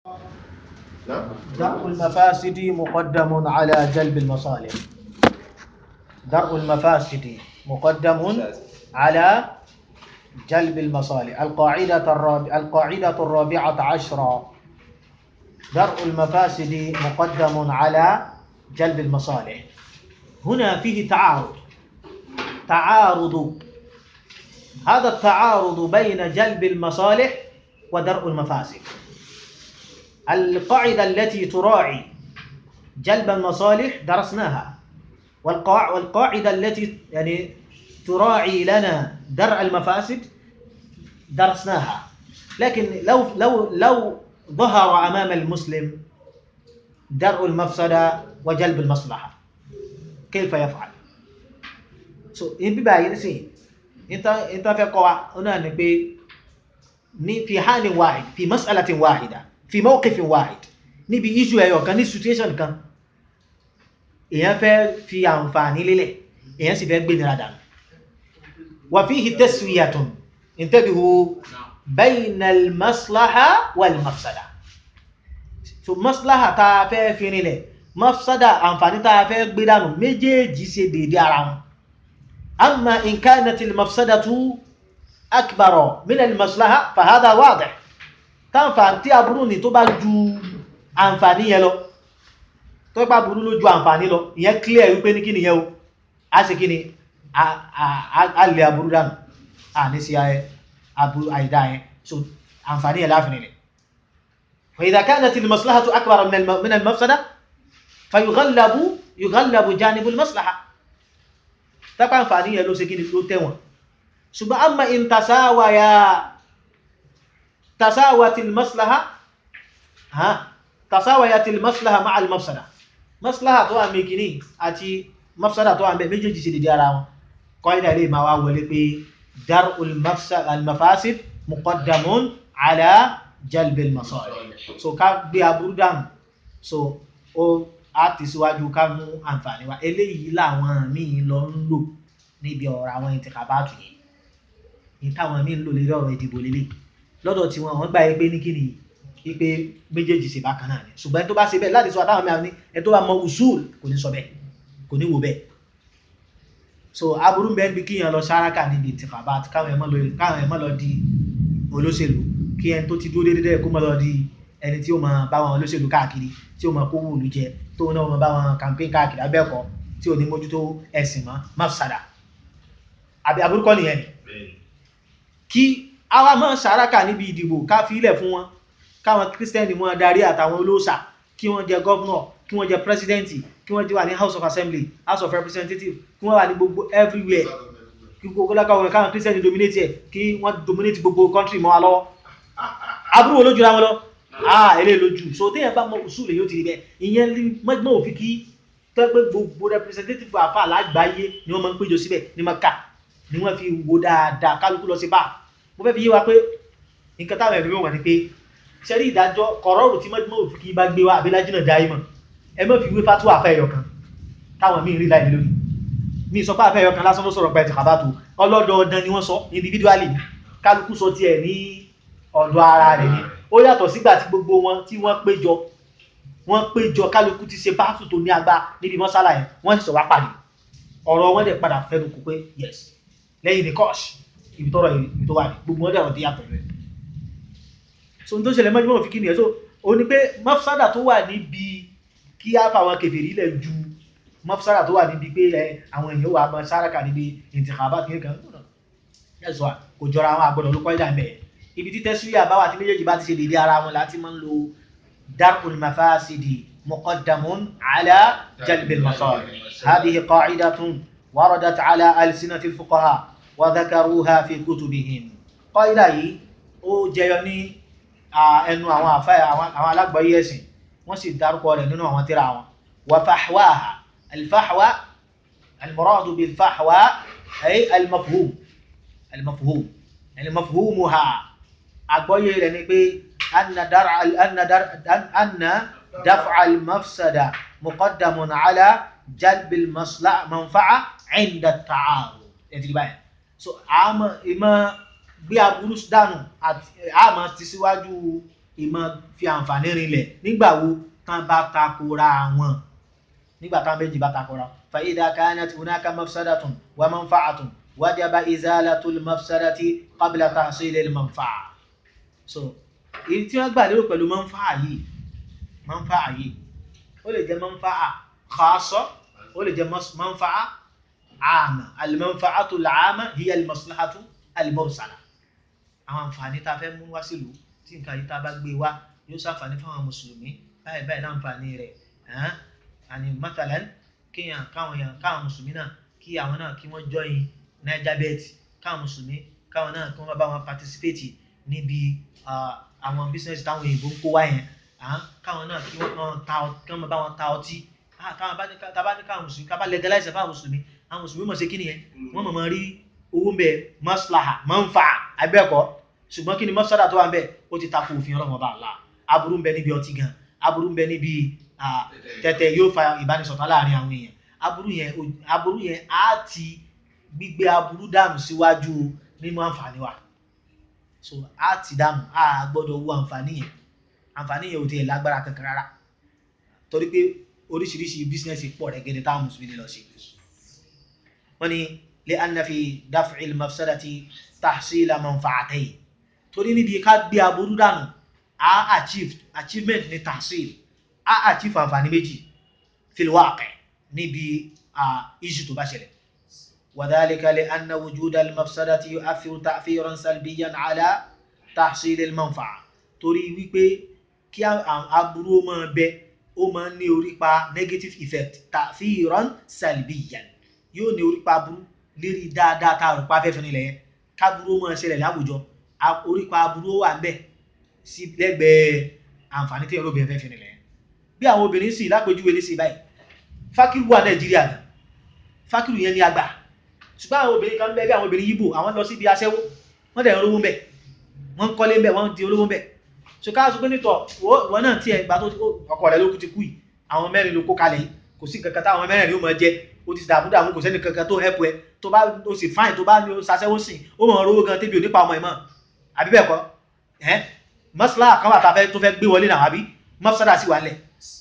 نعم درء المفاسد مقدم على جلب المصالح درء المفاسد مقدم على جلب المصالح القاعدة الرابعة القاعدة الرابعة عشرة درء المفاسد مقدم على جلب المصالح هنا فيه تعارض تعارض هذا التعارض بين جلب المصالح ودرء المفاسد القاعدة التي تراعي جلب المصالح درسناها والقاع والقاعدة التي يعني تراعي لنا درء المفاسد درسناها لكن لو لو لو ظهر أمام المسلم درء المفسدة وجلب المصلحة كيف يفعل؟ so ibi báyìí nísìnyí níta fẹ́ kọ́ wa ó náà ni pé ní fi hálin wáhid fi mas'alatin wáhida fi mawqifin wáhid níbi issue ẹyọ kan ní situation kan èyàn fẹ́ fi àǹfààní lélẹ̀ èyàn sì fẹ́ gbé nira dànù wà fihi taswiyatun intabihu bayna al-maslaha wal-mafsada so maslaha ta fẹ́ fi rinlẹ̀ mafsada àǹfààní ta fẹ́ gbé dànù méjèèjì ṣe dédé ara wọn أما إن كانت المفسدة أكبر من المصلحة فهذا واضح tánfàntí aburú ní tó bá ju àǹfààní yẹn lọ tó bá burú ló ju àǹfààní lọ ìyẹn clear wípé ní kí nìyẹn o a sì kí ni a lè aburú dànù a ní sí aburú àìdá yẹn so àǹfààní yẹn láàfin rẹ̀ فإذا كانت المصلحة أكبر من المفسدة فيغلب يغلب جانب المصلحة tápá àǹfààní yẹn ló ṣe kí ni ló tẹ́wọ̀n ṣùgbọ́n amma in tasáwàyà tasáwàtí maslaha ha tasáwàyà tí maslaha ma al-mafsada maslaha tó wà mẹ́kìní àti mafsada tó wà mẹ́ méjèèjì sí dìde ara wọn kọ́ ìdá ilé ma wá wọlé pé dar al-mafasid muqaddamun ala jalbil masalih so ká gbé aburú dànù so ó a ti síwájú ká mú àǹfààní wa eléyìí làwọn míì lọ ń lò níbi ọ̀rọ̀ àwọn ìtìkàbátù yìí ní táwọn míì ń lò lórí ọ̀rọ̀ ìdìbò lélẹ̀ lọ́dọ̀ tí wọn wọ́n gbà pé ní kíni wípé méjèèjì ṣe bákan náà ni ṣùgbọ́n ẹni tó bá ṣe bẹ́ẹ̀ láti sọ àtàwọn mìíràn ní ẹni tó bá mọ usul kò ní sọ bẹ́ẹ̀ kò ní wò bẹ́ẹ̀ so aburú ń bẹ níbi kíyàn lọ sáraka níbi ìtìkàbátù káwọn ẹ̀ mọ́ lọ di olóṣèlú kí ẹni tó ti dúró déédéé kó mọ́ lọ di ẹni tí ó máa bá wọn olóṣèlú káàkiri tí ó máa kó wùlú jẹ tó náà máa bá wọn campaign káàkiri abẹ́ẹ̀kọ́ tí ò ní mójútó ẹ̀sìn mọ́ mafsada àbí aburúkọ nìyẹn ni kí àwa máa ṣàrákà níbi ìdìbò ká fi ilẹ̀ fún wọn káwọn kírísítẹ́nì wọn darí àtàwọn olóòṣà kí wọ́n jẹ gọ́vnọ̀ kí wọ́n jẹ pírẹsidẹ́ǹtì kí wọ́n jẹ wà ní house of assembly house of representative kí wọ́n wà ní gbogbo everywhere kí gbogbo lákàwọn káwọn kírísítẹ́nì dominate ẹ̀ kí wọ́n dominate gbogbo country mọ́ wa lọ́wọ́ aburú wo ló jura wọn lọ ah ilé lójú so téèyàn bá mọ usul èyí ó ti rí bẹ́ẹ̀ ìyẹn lè mọ́gbọ́n òfin kí tẹ́gbẹ́ gbogbo representative àfà lágbàáyé ni wọ́n máa ń péjọ síbẹ̀ ní Maka ni wọ́n fi wo dáadáa kálukú lọ sí bá mo fẹ́ fi yé wa pé nǹkan táwọn ẹ̀rí wọ̀n ni pé sẹ́rí ìdájọ́ kọ̀rọ̀rù tí mọ́gbọ́n òfin kí bá gbé wa àbílájú náà dá ìmọ̀ ẹ mọ́ fi wé fatu àfẹ́ ẹ̀yọ̀ kan táwọn míì rí láì lórí mi sọ pé àfẹ́ ẹ̀yọ̀ kan lásán ló sọ̀rọ̀ pẹ̀lú kàbátò ọlọ́dọọdán ni wọ́n sọ individually kálukú sọ tiẹ̀ ní ọ̀dọ̀ ara rẹ̀ ni ó yàtọ̀ sígbà tí gbogbo wọn tí wọ́n péjọ wọ́n péjọ kálukú ti ṣe báàtù tó ní agbá níbi mọ́sálà yẹn wọ́n sì sọ wá pàdé ọ̀rọ̀ wọn dẹ̀ padà fẹ́nu kú pé yes lẹ́yìn ní kọ́ọ̀ṣì ibi tọ́rọ̀ ibi tó wà ní gbogbo wọn dẹ̀ wọ́n ti yàtọ̀ rẹ̀ so n tó ṣẹlẹ̀ mọ́jú mọ́ fi kí nìyẹn so ó ní pé mọ́fsádà tó wà níbi kí á fa àwọn kèfèrí lẹ̀ ju mọ́fsádà tó wà níbi pé àwọn èèyàn wà mọ́ sáràkà níbi ìtìkàbá kìíní kan ẹ̀sọ́ kò jọra àwọn àgbọ̀dọ̀ ló kọ́ ìdá mẹ́ẹ̀ ibi tí tẹ́sílẹ̀ àbáwà tí méjèèjì bá ti ṣe dédé ara wọn láti máa ń lo darul mafasidi muqaddamun ala jalbil masalih hadhihi qa'idatun waradat ala alsinati alfuqaha wa dhakaruha fi kutubihim qaida yìí ó jẹyọ ní ẹnu àwọn àfẹ́ àwọn alágbàáyé ẹ̀sìn wọ́n sì dárúkọ rẹ̀ nínú àwọn tírà wọn wa fahwaha alfahwa almuradu bilfahwa ay almafhum almafhum yani mafhumuha àgbọ́yé rẹ̀ ni pé anna daf'a al-mafsada muqaddamun ala jalb al-manfa'a 'inda at-ta'arud ẹ̀tìrí báyìí so àmọ́ ìmọ̀ gbé aburú dànù àmọ́ ti síwájú ìmọ̀ fi àǹfààní rinlẹ̀ nígbà wo tán bá takora wọn nígbà táwọn méjì bá takora fa idha kanat hunaka mafsadatun wa manfa'atun wajaba izalatul mafsadati qabla tahsilil manfa'a so èyí tí wọ́n gbà lérò pẹ̀lú manfa'a yìí manfa'a yìí ó lè jẹ́ manfa'a khassa ó lè jẹ́ manfa'a àmà al-manfa'atu al-'amma hiya al-maslahatu al-mursala àwọn àǹfààní tá a fẹ́ mú wá sílùú tí nǹkan yìí tá a bá gbé wá yóò ṣàǹfààní fún àwọn mùsùlùmí báyìí báyìí láǹfààní rẹ̀ àní matalan kéèyàn káwọn èèyàn káwọn mùsùlùmí náà kí àwọn náà kí wọ́n join niger bet káwọn mùsùlùmí káwọn náà kí wọ́n bá wọn participate níbi àwọn business táwọn òyìnbó ń kó wá yẹn káwọn náà kí wọ́n ta kí wọ́n bá wọn ta ọtí káwọn bá ní káwọn mùsùlùmí ká bá legalize fáwọn mùsùlùmí àwọn mùsùlùmí mọ̀ sí kí nìyẹn wọ́n mọ̀ mọ̀ rí owó ń bẹ maslaha manfa abẹ́ẹ̀kọ́ ṣùgbọ́n kí ni mafsada tó wà ń bẹ ó ti tako òfin ọlọ́run ọba àlá aburú ń bẹ níbi ọtí gan aburú ń bẹ níbi tẹ́tẹ́ yóò fa ìbánisọ̀tá láàrin àwọn èèyàn aburú yẹn aburú yẹn á ti gbígbé aburú dànù síwájú nínú àǹfààní wa so á ti dànù á gbọ́dọ̀ wo àǹfààní yẹn àǹfààní yẹn ò tiẹ̀ lágbára kankan rárá torí pé oríṣiríṣi bísínẹ́sì pọ̀ rẹ̀ gẹ́gẹ́ táwọn mùsùlùmí lọ sí wọ́n ní لأن في دفع المفسدة تحصيل منفعتين torí níbi ká gbé aburú dànù a achieve achievement ní tahsil a achieve àǹfààní méjì fil waqi níbi issue tó bá ṣẹlẹ̀ وذلك لأن وجود المفسدة يؤثر تأثيرا سلبيا على تحصيل المنفعة torí wípé kí aburú ó máa bẹ ó máa ń ní orípa negative effect تأثيرا سلبيا yóò ní orípa aburú lérí dáadáa tá a rò pa afẹ́fẹ́ nílẹ̀ yẹn káburú máa ṣẹlẹ̀ láwùjọ orípa aburú wà ń bẹ̀ sí lẹ́gbẹ̀ẹ́ àǹfààní tí ẹ̀rọ bẹ̀rẹ̀ fẹ́ fi nílẹ̀ yẹn bí àwọn obìnrin sì lápèjúwe ní sí báyìí fákìrù wà nàìjíríà gan fákìrù yẹn ní àgbà ṣùgbọ́n àwọn obìnrin kan bẹ́ẹ̀ bí àwọn obìnrin yíbò àwọn lọ síbi aṣẹ́wó wọ́n dẹ̀ ń rówó ń bẹ̀ wọ́n ń kọ́lé ń bẹ̀ wọ́n di olówó ń bẹ̀ ṣe ká sọ pé nítọ̀ wọ́n náà tiẹ̀ gbà tó ọkọ rẹ̀ ló kú ti kú yìí àwọn mẹ́rin ló kó kalẹ̀ yìí kò sí kankan táwọn mẹ́rin yóò máa jẹ ó ti dààmú dààmú kò sẹ́ni kankan tó help ẹ tó bá ó sì fáìn tó bá ní sasẹ́wó sìn ó mọ̀ rówó gan tẹ́bi onípa ọmọ ẹ̀ mọ́ àbí bẹ́ẹ̀ kọ́ ẹ́ mọ́sálà kan wà tá tó fẹ́ gbé wọlé náà àbí mọ́sádà sì wà lẹ̀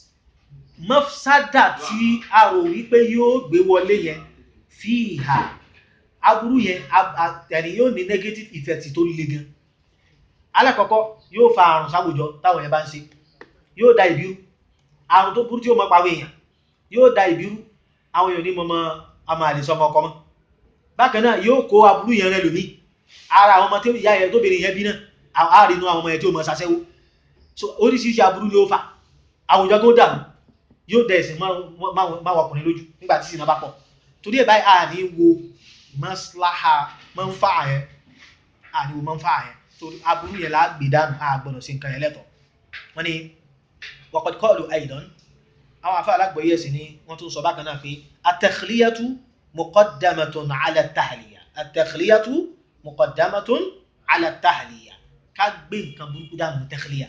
mọ́sádà tí a rò wípé yóò gbé wọlé yẹn fi ìhà aburú yẹn ẹni yóò ní negative effect tó le gan alákọ̀ọ́kọ́ yóò fa àrùn sáwùjọ táwọn yẹn bá ń ṣe yóò da ìbírú àrùn tó burú tí ó mọ́ pàwọ́ èèyàn yóò da ìbírú àwọn èèyàn ní mọ́mọ́ ọmọ àlèsọmọ ọkọ mọ́ bákan náà yóò kó aburú yẹn rẹ lómi ara àwọn ọmọ tí ìyá yẹn tóbìnrin yẹn bí náà àárínú àwọn ọmọ yẹn tí ó mọ ṣaṣẹ́wó so oríṣiríṣi aburú ni ó fà àwùjọ tó dàrú yóò dẹ̀ ẹ̀sìn máa wọkùnrin lójú nígbà tí ìsìn bá pọ̀ torí ẹ̀ báyìí àní wo maslaha manfa'a yẹn àní wo manfa'a yẹn torí aburú yẹn láà gbé dànù a gbọ́dọ̀ sí nǹkan yẹn lẹ́tọ̀ wọ́n ní waqad qalu aidan àwọn afẹ́ alágbọ̀yé ẹ̀sìn ni wọ́n tún sọ bákan náà pé at-takhliyatu muqaddamatun ala at-tahliya at-takhliyatu muqaddamatun ala at-tahliya ká gbé nǹkan burúkú dànù takhliya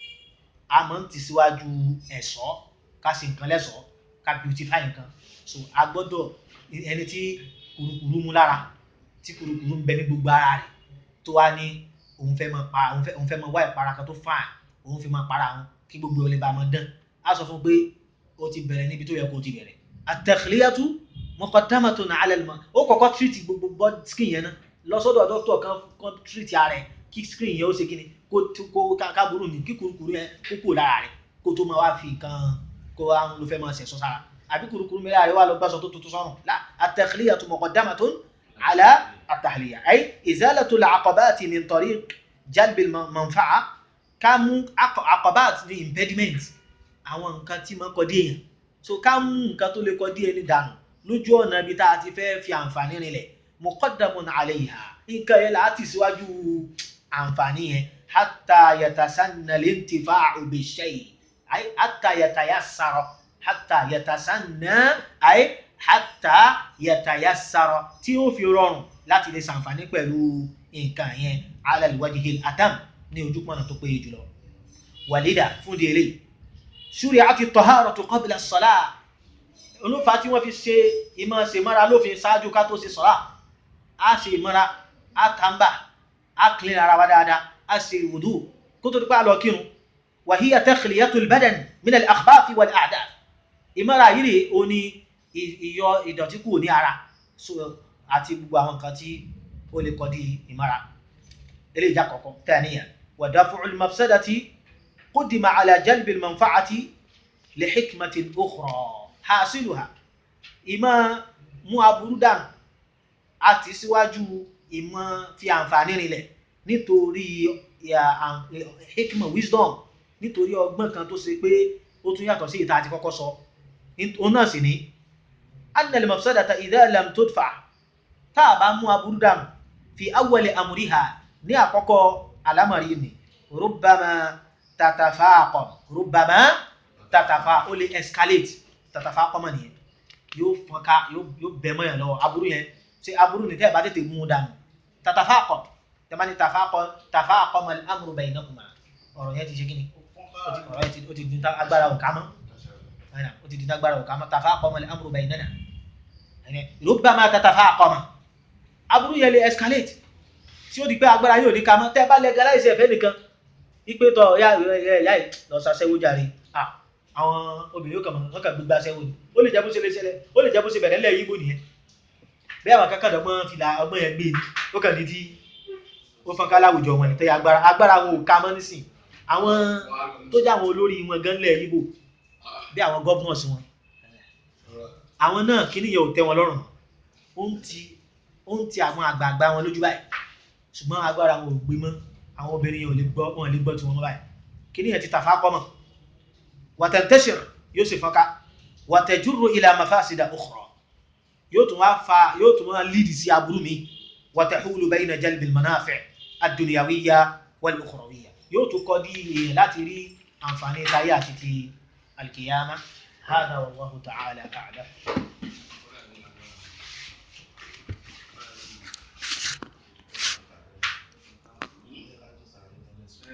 a máa ń tì síwájú ẹ̀ṣọ́ ká ṣe nǹkan lẹ́ṣọ́ ká beautify nǹkan so a gbọ́dọ̀ ẹni tí kùrukùru mú lára tí kùrukùru ń bẹ ní gbogbo ara rẹ̀ tó wá ní òun fẹ́ máa para òun fẹ́ máa wá ìpara kan tó fine òun fi máa para wọn kí gbogbo olè bá máa dán a sọ fún pé ó ti bẹ̀rẹ̀ níbi tó yẹ kó ti bẹ̀rẹ̀ at-takhliyatu muqaddamatun ala al-ma ó kọ́kọ́ treat gbogbo body skin yẹn náà lọ sọ́dọ̀ doctor kan kan treat ara ẹ̀ kí skin yẹn ó ṣe kí ni kó kó kábùrù ní kí kùrukùru yẹn kó kúrò lára rẹ̀ kó tó máa wá fi nǹkan kó àwọn ló fẹ́ máa ṣẹ̀ṣọ́ sára àbí kùrukùru mẹ́rin àríwá lọ gbàsọ tó tuntun sọ́run la at-takhliyatu muqaddamatun ala at-tahliya ay izalatu al-aqabati min tariq jalb al-manfa'a ká mú aqabat ní impediment àwọn nǹkan tí máa ń kọdí èèyàn so ká mú nǹkan tó lè kọdí ẹni dànù lójú ọ̀nà ibi tá a ti fẹ́ fi àǹfààní rinlẹ̀ muqaddamun alayha nǹkan yẹn láti síwájú àǹfààní yẹn hatta yatasanna al-intifa'u bi-shay' ay hatta yatayassara hatta yatasanna ay hatta yatayassara tí ó fi rọrùn láti lè ṣàǹfààní pẹ̀lú nǹkan yẹn ala al-wajhi al-atam ní ojúpọ̀nà tó péye jùlọ wàlídà fún di eléyìí shuri'at at-taharatu qabla as-salah olúfa tí wọ́n fi ṣe ìmọ̀ ṣe mọ́ra lófin ṣáájú ká tó ṣe sọ́lá a ṣe ìmọ́ra a tàǹbà a clean ara wa dáadáa a ṣe ìwùdú kó tó dípá lọ kírun wa hiya takhliyatul badan min al-akhbath wal a'dath ìmára yìí rè ó ní ìyọ ìdọ̀tí kúrò ní ara àti gbogbo àwọn nǹkan tí ó lè kọ́ di ìmára ilé ìjà kọ̀ọ̀kan thaniya wa daf'ul mafsadati qudima ala jalbil manfa'ati li hikmatin ukhra hasiluha ìmọ̀ mú aburú dànù àti síwájú ìmọ̀ fi àǹfààní rinlẹ̀ nítorí hikma wisdom nítorí ọgbọ́n kan tó ṣe pé ó tún yàtọ̀ sí ìta àti kọ́kọ́ sọ òun náà sì ní annal mafsadata idha lam tudfa tá a bá mú aburú dànù fi awwali amriha ní àkọ́kọ́ alámọ̀rí ni rubbama tatafaqam rubbama tatafa ó lè escalate tatafaqam mọ̀ nìyẹn yóò fọ́nká yóò bẹ̀ mọ́ yàn lọ́wọ́ aburú yẹn ṣe aburú ní tẹ́ ẹ̀ bá tètè mú un dànù tatafaqam tẹ́ bá ní tafaqam al-amru baynakuma ọ̀rọ̀ yẹn ti ṣe kí ni ọ̀rọ̀ yẹn ó ti di agbára òkà mọ́ ó ti di agbára òkà mọ́ tafaqam al-amru baynana rubbama tatafaqam aburú yẹn lè escalate tí ó di pé agbára yóò ní ká mọ́ tẹ́ bá legalize ẹ̀fẹ́ nìkan ipe tọ̀ ya ya lọ sàṣẹ́wó jàre àwọn obìnrin kan wọ́n kàn gbégbá sẹ́wó ni ó lè jẹ́ bó ṣe lè ṣẹlẹ̀ ó lè jẹ́ bó ṣe bẹ̀rẹ̀ lẹ́yìn ibo nìyẹn bí àwọn kankan dọ̀gbọ́n fìlà ọgbọ́n yẹn gbé ni ó kàn ní tí ó fọ́n ká láwùjọ wọn ní tẹ́yà agbára agbára wọn ò ká mọ́ nísìn àwọn tó jẹ́ àwọn olórí wọn gan lẹ̀ ibo bí àwọn governors wọn àwọn náà kíní yẹn ò tẹ́ wọn lọ́rùn ó ń ti ó ń ti àwọn àgbààgbà wọn lójú báyìí ṣùgbọ́n agbára wọn ò gbé mọ́ àwọn obìnrin yẹn ò lè gbọ́ wọn lè gbọ́ tí wọ́n mọ́ báyìí kíní yẹn ti tàfà kọ́mọ̀ wàtẹ̀ntẹ́sìr yóò sì fọ́nká wàtẹ̀júrò ila mafásida ukhra yóò tún wá fa yóò tún wá lídì sí aburú mi wàtẹ̀húlù bayna jalbil manafi' ad-dunyawiyya wal ukhrawiyya yóò tún kọ́ dí èèyàn láti rí àǹfààní táyé àti ti alkiyama hada wallahu ta'ala a'lam